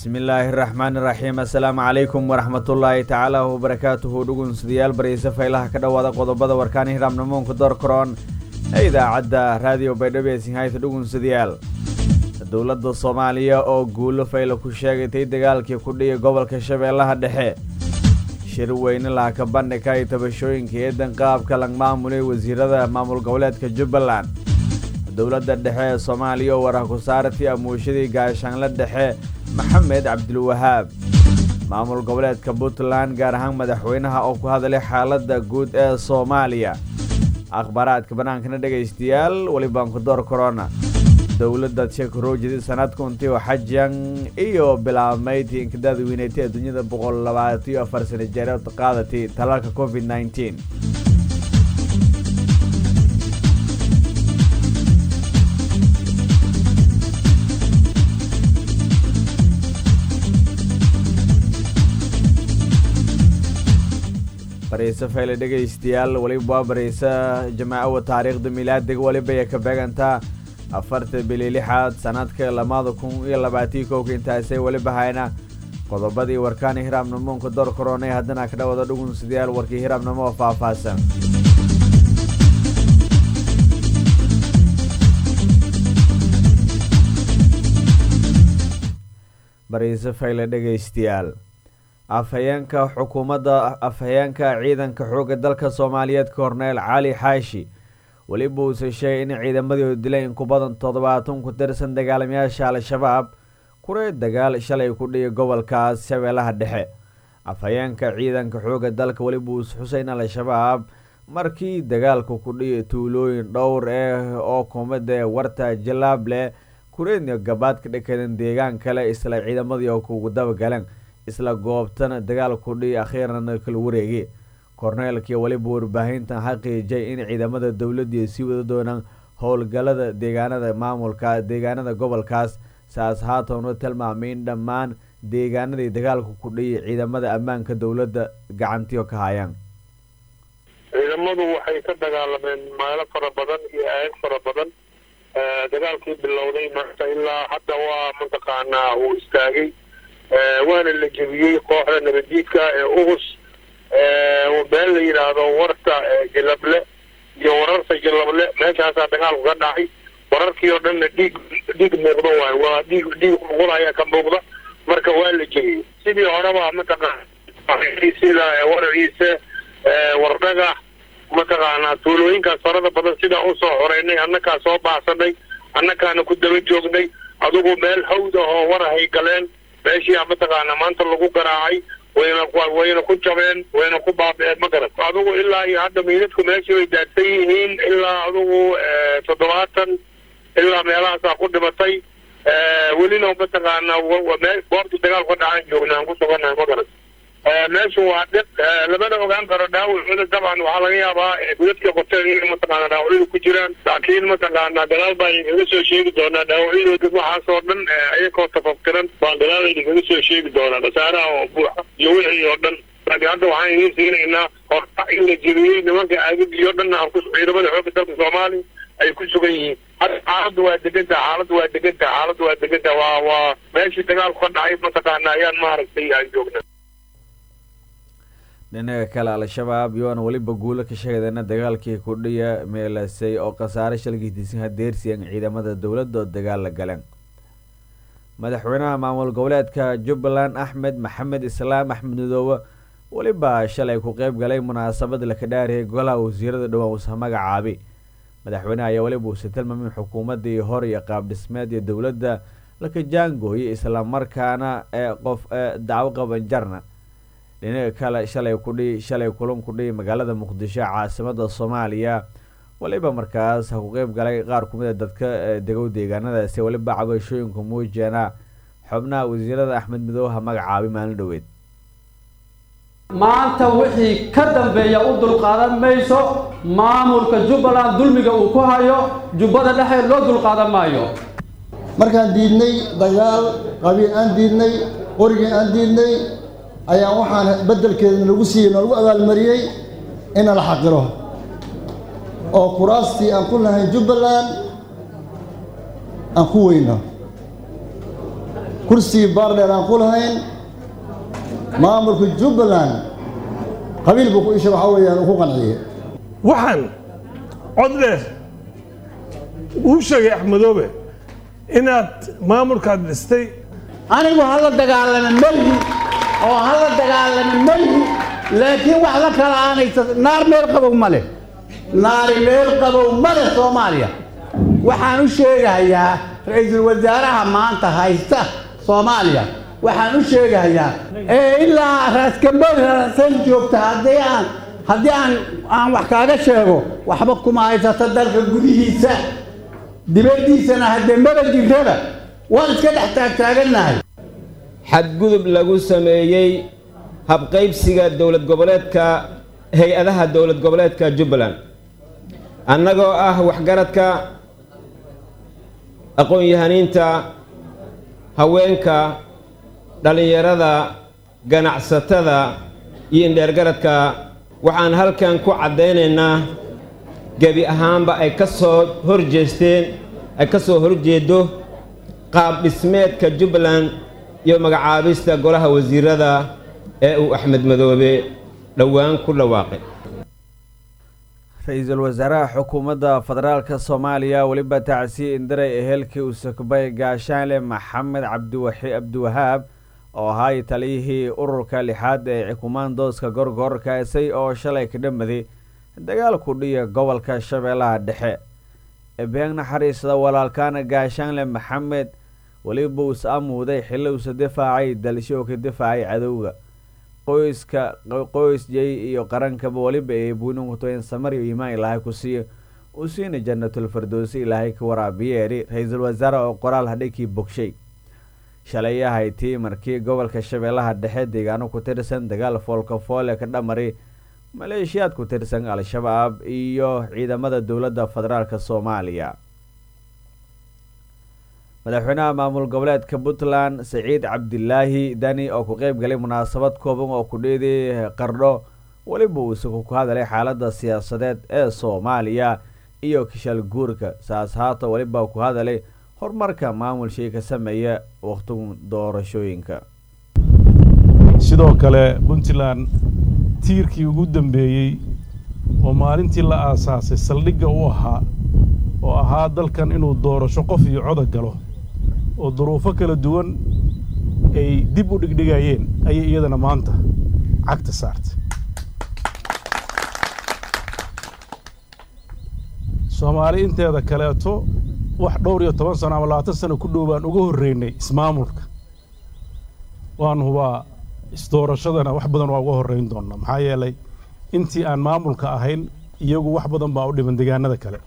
bismillaahi raxmaani raxiim assalaamu calaykum waraxmatullaahi tacaala wabarakaatuhu dhugunsudayaal barayse faylaha ka dhowaada qodobada warkaan hiraamnamoonka doorkaroon ee idaacadda raadiyo baydhabo ee sinhayta dhugunsadayaal dowladda soomaaliya oo guulo fayla ku sheegatay dagaalkii ku dhiyay gobolka shabeellaha dhexe shir weyne lahaka bandhigka iyo tabashooyinka eedan qaabka lag maamulay wasiirada maamul goboleedka jubbaland dowladda dhexe ee soomaaliya oo warah ku saartay amuushadii gaashaanle dhexe maxamed cabdilwahaab maamul goboleedka puntland gaar ahaan madaxweynaha oo ku hadlay xaaladda guud ee soomaaliya akhbaaraadka bannaankana dhegaystayaal welibaan ku door korona dowladda jekrojidi sanadkuntii oo xajan iyo bilaabmayd inkadaada weynatay ee dunyada boqol labaatiyo afar sana jeereed qaadatay talaalka covid nneteen barayse fayle dhegaystayaal weliba waa barayse jamaacawa taariikhda milaadiga weliba ay ka beegantaa afarta bili lixaad sanadka lamada kun iyo labaatiyo kowka intaasay weliba hayna qodobadii warkaani hiraabnamoonka door koronay haddana ka dhawada dhugunsidayaal warkii hiraabnimo oo faahfaahsan barayse fayle dhegaystayaal afhayeenka xukuumadda afhayeenka ciidanka xoogga dalka soomaaliyeed korneel cali xaashi weliba uuse sheegay in ciidamadii dilay in ku badan toddobaatan ku tirsan dagaalamayaasha al-shabaab kuree dagaal shalay ku dhiyay gobolkaas shabeellaha dhexe afhayeenka ciidanka xoogga dalka weliba uuse xuseyn al-shabaab markii dagaalka ku dhiyay tuulooyin dhowr eh oo kumada warta jalaable kureedna gabaad ka dhakadan deegaan kale isla ciidamadii oo kugu dabagaleen isla goobtana dagaal ku dhiy akhiirana kala wareegay korneelkii weliba warbaahintan xaqiijay in ciidamada dowladii sii wada doonaan howlgalada deegaanada maamulka deegaanada gobolkaas saas haatanu tilmaamay in dhammaan deegaanadii dagaalka ku dhiyay ciidamada ammaanka dowladda gacantiyo ka hayaan ciidamadu waxay ka dagaalameen meelo fara badan iyo aag fara badan dagaalkii bilowday marka ilaa hadda waa mataqaanaa uu istaagay waana la jebiyey kooxda nabaddiidka ee ugus meel la yidhaahdo warta jalable iyo wararta jalable meeshaasaa dagaalku ka dhacay wararkii oo dhanna dhiig dhiig muuqda waay waa dhiig dhiig muuqda ayaa ka muuqda marka waa la jebiyey sidii horeba mataqaana sida waraciise wardhagax mataqaanaa tuulooyinkaas farada badan sidaa usoo xoreynay annakaa soo baahsanay annakaana ku daba joognay adugu meel hawd ah oo warahay galeen meeshii mataqaana maanta lagu garaacay wayna wayna ku jabeen wayna ku baabeen ma garan adugu ilaa iyo hadda miidadku meeshii way daadsan yihiin ilaa adugu toddobaatan ilaa meelahaasaa ku dhimatay welina mataqaana goobta dagaalku ka dhacaan joognaa aan ku sugannahay ma garan meeshu waa dhiq lamana ogaan karo dhaawacooda dabcan waxaa laga yaabaa gudadka qoteen in mataqaana dhaawacyadu ku jiraan laakiin mataqaana gadaal baa idinkaga soo sheegi doonaa dhaawacyadooda waxaasoo dhan iyakoo tafaftiran baan gadaal idinkaga soo sheegi doonaa khasaaraha oo buuxa iyo wixii oo dhan laakiin hadda waxaan idiin siinaynaa horta in la jebiyey nimanka aagagii oo dhanna aan ku ciidamada xoogga dalka soomaaliya ay ku sugan yihiin hadda xaaladda waa degantaha xaaladda waa degantaha xaaladda waa degantaha waa waa meeshii dagaalku ka dhacay mataqaana ayaan maaragtay aan joognaa dhinaca kale al-shabaab yoona weliba guulo ka sheegdana dagaalkii kudhiya meelasay oo khasaare shalgiitiisan hadeersiyan ciidamada dowladda oo dagaal la galeen madaxweynaha maamul goboleedka jubbaland axmed maxamed islaam axmed midoobe weliba shalay ku qeyb galay munaasabad laka dhaariyay golaha wasiirada dhowaan usa magacaabi madaxweyneha ayaa weliba uuse tilmaamin xukuumadii hor iyo qaab dhismeed iyo dowladda laka jaangooyay islamarkaana ee qof dacwo qaban jarna dhinaca kale shalay kudhi shalay kulan kudhihi magaalada muqdisho caasimada soomaaliya weliba markaas ha ku qeyb galay qaar kumid a dadka degow deegaanadaasi weliba cabashooyinku muujeena xubnaha wasiirada axmed midooha magacaabay maalin dhoweed maanta wixii ka dambeeya u dulqaadan mayso maamulka jubbaland dulmiga uu ku hayo jubbada dhexe loo dulqaadan maayo markaan diidnay dagaal qabiil aan diidnay qorigii aan diidnay ayaa waxaan beddelkeeda nagu siiyey noogu abaalmariyey ina la xaqiro oo kuraastii aan ku lahayn jubbaland aan ku weyno kursigii baardheer aan ku lahayn maamulka jubbaland qabiil buu ku isha waxaa weeyaan uu ku qanciyey waxaan cod dheer uu sheegay axmedoobe inaad maamulkaad dhistay anigu hala dagaalama melhi oo hala dagaalama melhi laakiin wax la kala aanaysa naar meel qabow ma leh naari meel qabow ma leh soomaaliya waxaan u sheegahayaa ra-iisul wasaaraha maanta haysta soomaaliya waxaan u sheegahayaa ee ilaa raaskambood rarasan joogta haddii aan haddii aan aan wax kaaga sheego waxba kuma haysato dalka gudihiisa dibaddiisana haddee maba jirraba waan iska dhex taagtaagannahay xadgudub lagu sameeyey habqaybsiga dowlad goboleedka hay-adaha dowlad goboleedka jubbaland annagoo ah waxgaradka aqoon-yahaniinta haweenka dhallinyarada ganacsatada iyo indheergaradka waxaan halkan ku caddaynaynaa gebi ahaanba ay ka soo hor jeesteen ay ka soo horjeeddo qaab dhismeedka jubbaland iyo magacaabista golaha wasiirada ee uu axmed madoobe dhowaan ku dhawaaqay ra-iisul wasaaraha xukuumadda federaalka soomaaliya weliba tacsiye indiray ehelkii usakbay gaashaanle maxamed cabdiwaxi cabdiwahaab oo ahaay taliyihii ururka lixaad ee kumaandooska gorgor kaasay oo shalay ka dhamaday dagaalku dhiya gobolka shabeellaha dhexe ebeeng naxariisda walaalkaana gaashaanle maxamed weliba uus amuuday xilli uusa difaacay dalsho ka difaacay cadowga qoyska qoysjay iyo qarankaba weliba ee buuninkutoyn samariyo imaan ilaahay ku siiyo u siina jannatul firdowsi ilaahay ka waraabiyeeri ra-iisul wasaare oo qoraal hadhaykii bogshay shalay ahay tii markii gobolka shabeellaha dhexe deegaano ku tirsan dagaal foolkafoole ka dhamari maleeshiyaad ku tirsan al-shabaab iyo ciidamada dowladda federaalk soomaaliya madaxweynaha maamul goboleedka puntland saciid cabdilaahi dani oo ku qeyb galay munaasabad kooban oo ku dheeday qardho weliba uu isagu ku hadalay xaaladda siyaasadeed ee soomaaliya iyo kishal guurka saas haata weliba ku hadalay horumarka maamulshii ka sameeya wakhtigu doorashooyinka sidoo kale puntland tiirkii ugu dambeeyey oo maalintii la aasaasay saldhigga u ahaa oo ahaa dalkan inuu doorasho qof iyo coda galo oo duruufo kala duwan ay dib u dhigdhigayeen ayay iyadana maanta cagta saartay soomaali inteeda kaleeto wax dhowr iyo toban sano ama labaatan sano ku dhow baan uga horreynay ismaamulka waan hubaa isdoorashadana wax badan waa uga horrayn doonnaa maxaa yeelay intii aan maamulka ahayn iyagu wax badan baa u dhiman deegaanada kale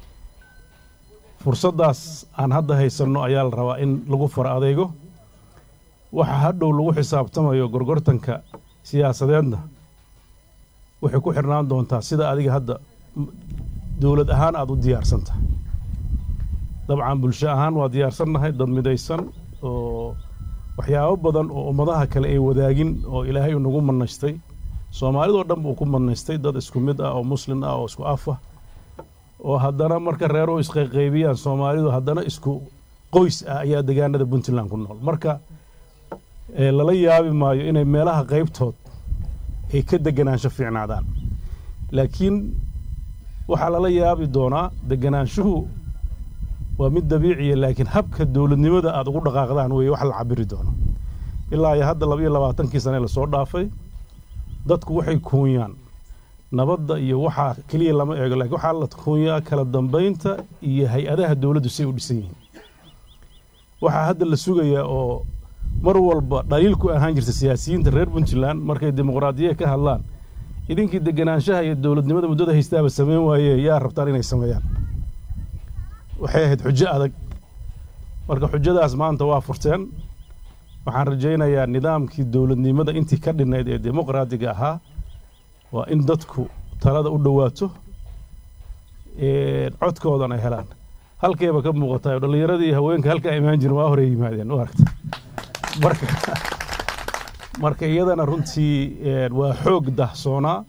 fursaddaas aan hadda haysanno ayaa la rabaa in lagu fara adeego waxa hadhow lagu xisaabtamayo gorgortanka siyaasadeedna waxay ku xidhnaan doontaa sida adiga hadda dowlad ahaan aada u diyaarsan tahay dabcan bulsho ahaan waa diyaarsannahay dad midaysan oo waxyaabo badan oo ummadaha kale ay wadaagin oo ilaahay nagu manaystay soomaalidoo dhan buu ku manaystay dad isku mid ah oo muslim ah oo isku af ah oo haddana marka reeruhu isqayqaybiyaan soomaalidu haddana isku qoys ah ayaa deegaanada puntland ku nool marka lala yaabi maayo inay meelaha qaybtood ay ka deganaansho fiicnaadaan laakiin waxaa lala yaabi doonaa deganaanshuhu waa mid dabiiciya laakiin habka dowladnimada aada ugu dhaqaaqdaan weeye wax la cabiri doono ilaa iyo hadda laba iyo labaatankii sane lasoo dhaafay dadku waxay kuunyaan nabadda iyo waxaa keliya lama eego lakiin waxaa la kuunyaa kala dambaynta iyo hay-adaha dowladdu say u dhisan yihiin waxaa hadda la sugayaa oo mar walba dhaliil ku ahaan jirta siyaasiyiinta reer puntland markay dimuqraadiya ka hadlaan idinkii deganaanshaha iyo dowladnimada muddada haystaaba sameyn waaye yaa rabtaan inay sameeyaan waxay ahayd xujo adag marka xujadaas maanta waa furteen waxaan rajaynayaa nidaamkii dowladnimada intii ka dhinayd ee dimuqraadiga ahaa waa in dadku talada u dhowaato codkoodan ay helaan halkayba ka muuqataa dhallinyaradii iyo haweenka halkaa imaan jirin waa hore yimaadeen u aragta marka marka iyadana runtii waa xoog dahsoonaa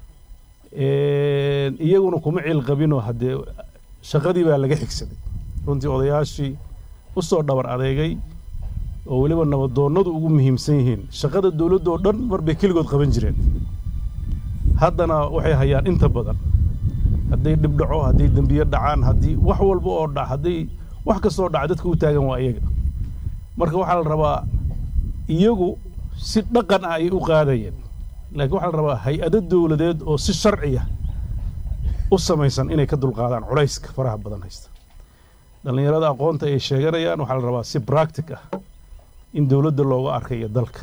iyaguna kuma cil qabinoo haddee shaqadii baa laga xigsaday runtii odayaashii u soo dhabar adeegay oo weliba nabadoonnadu ugu muhiimsan yihiin shaqada dowladda oo dhan mar bay keligood qaban jireen haddana waxay hayaan inta badan hadday dhibdhaco hadday dembiyo dhacaan haddii wax walba oo dhac hadday wax kastoo dhaca dadka u taagan waa iyaga marka waxaa la rabaa iyagu si dhaqan ah ayay u qaadayeen laakiin waxaa la rabaa hay-ado dowladeed oo si sharciya u samaysan inay ka dulqaadaan culayska faraha badan haysta dhallinyarada aqoonta ay sheeganayaan waxaa la rabaa si bractic ah in dowladda looga arkayo dalka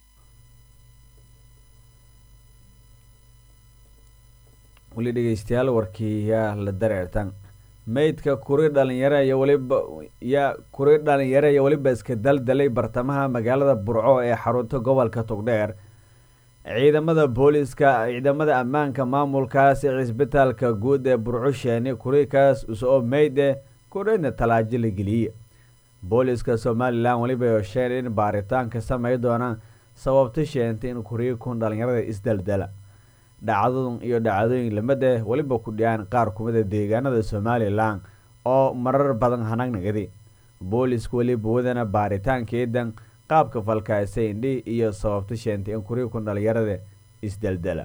weli dhegeystayaal warkii yaa la dareertan meydka kuri dhalinyaro iyo weliba yaa kuri dhalinyaro iyo weliba iska daldalay bartamaha magaalada burco ee xarunta gobolka togdheer ciidamada booliska ciidamada ammaanka maamulkaasi cisbitaalka guud ee burco sheeni kurikaas usoo meyde kurina talaajo la geliyey booliska somalilan weliba yosheen in baaritaanka samey doonaan sababta sheentay in kurikun dhalinyarada isdaldala dhacdadun iyo dhacdooyin lamade weliba ku dhiyaan qaar kumida deegaanada somalilan oo marar badan hanagnagadi boolisku weliba wadana baaritaankeedan qaabka falkaasay indhi iyo sababta sheentay in kurikun dhalinyarada isdaldala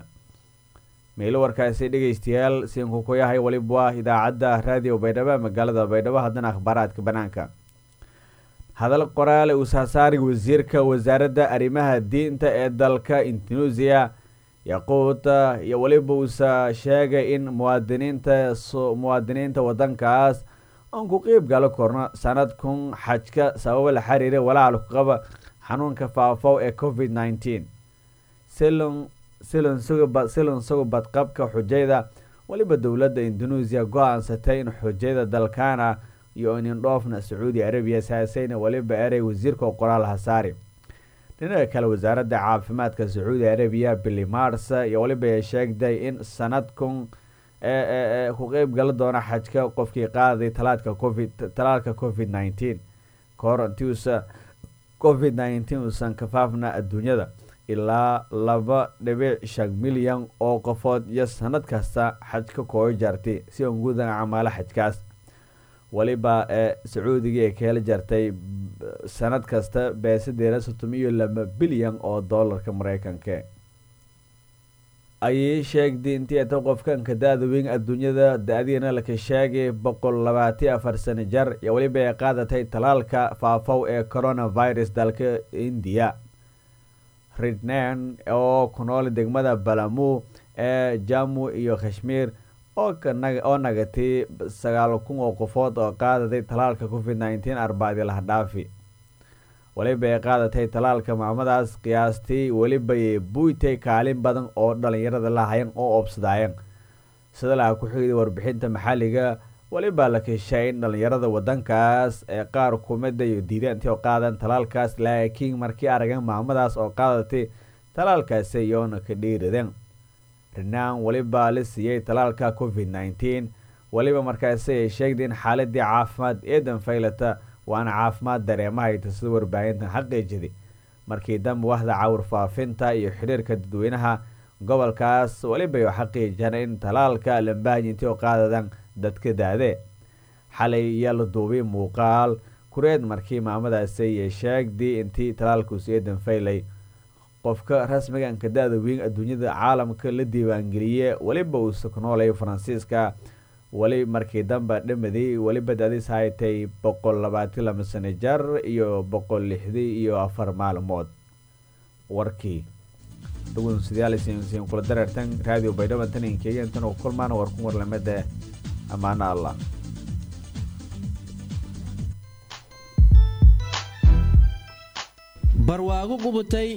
meelo warkaasi dhegeystayaal siinku ku yahay weliba waa idaacadda raadiyo baydhabo magaalada baydhabo haddana akhbaaraadka banaanka hadal qoraale uu saasaari wasiirka wasaaradda arrimaha diinta ee dalka indonesia yaquuta iyo weliba uusa sheegay in muwaadiniinta muwaadiniinta wadankaas aan ku qeyb galo korno sanad kun xajka sababo la xiriira walaal ku qaba xanuunka faafow ee covid nineteen silon silon suga silon suga badqabka xujayda weliba dowladda indonesia go-aansatay in xujayda dalkaana iyo inindhoofna sacuudi arabiya saasayna weliba erey wasiirka qoraal hasaari dhinaca kale wasaaradda caafimaadka sacuudi arabiya billy mars iyo weliba ay sheegday in sanad kun ku qeyb gala doona xajka qofkii qaaday talaadka covid talaalka covid nineteen kahor intiuusa covid nineteen uusan kafaafna adduunyada ilaa laba dhibic shan milyan oo qofood iyo sanad kasta xajka kooyo jaartay si aan gudan camaalo xajkaas weliba ee sacuudiga ee kaheli jartay sanad kasta beesadeera soddon iyo laba bilyan oo doolarka mareykanka ayay sheegtay intii ata qofkanka da-da weyn adduunyada da-diina laka sheegay boqol labaati afar sano jar iyo weliba ay qaadatay talaalka faafow ee coronavirus dalka indiya ridnan oo ku nool degmada balamu ee jamu iyo kashmiir oo nagatay sagaal kun oo qofood oo qaadaday talaalka covid nineteen arbacdii lahadhaafi weliba ay qaadatay talaalka maamadaas qiyaastii welibay buuytay kaalin badan oo dhalinyarada lahayan oo oobsadaayeen sida laha ku xigday warbixinta maxalliga weliba la keshay in dhalinyarada wadankaas ee qaar kumida iyo diidaantii oo qaadan talaalkaas laakiin markii aragan maamadaas oo qaadatay talaalkaasi iyoona ka dhiiradeen rinaan weliba la siiyey talaalka covid nineteen weliba markaasi ay sheegday in xaaladii caafimaad eedan faylata waana caafimaad dareemahayta sida warbaahintan xaqiijiday markii dambe wahda cawr faafinta iyo xidhiirka dadweynaha gobolkaas weliba ay xaqiijiyaan in talaalka lambaahayintii oo qaadadan dadka daade xalay ayaa la duubay muuqaal kureed markii maamadaasi ay sheegday intii talaalkuusi eedan faylay qofka rasmiganka da-da weyn adduunyada caalamka la diiwaangeliye weliba uusa ku noolay faransiiska weli markii dambe dhamaday weliba da-diis haytay boqol labaatan laba sano jar iyo boqol lixdii iyo afar maalmood warkii dhugunsidyaalisin kula dareertan radio baydhabo taninkeeya intan ku kulmaan war ku warlamada ammaano allah barwaago qubutay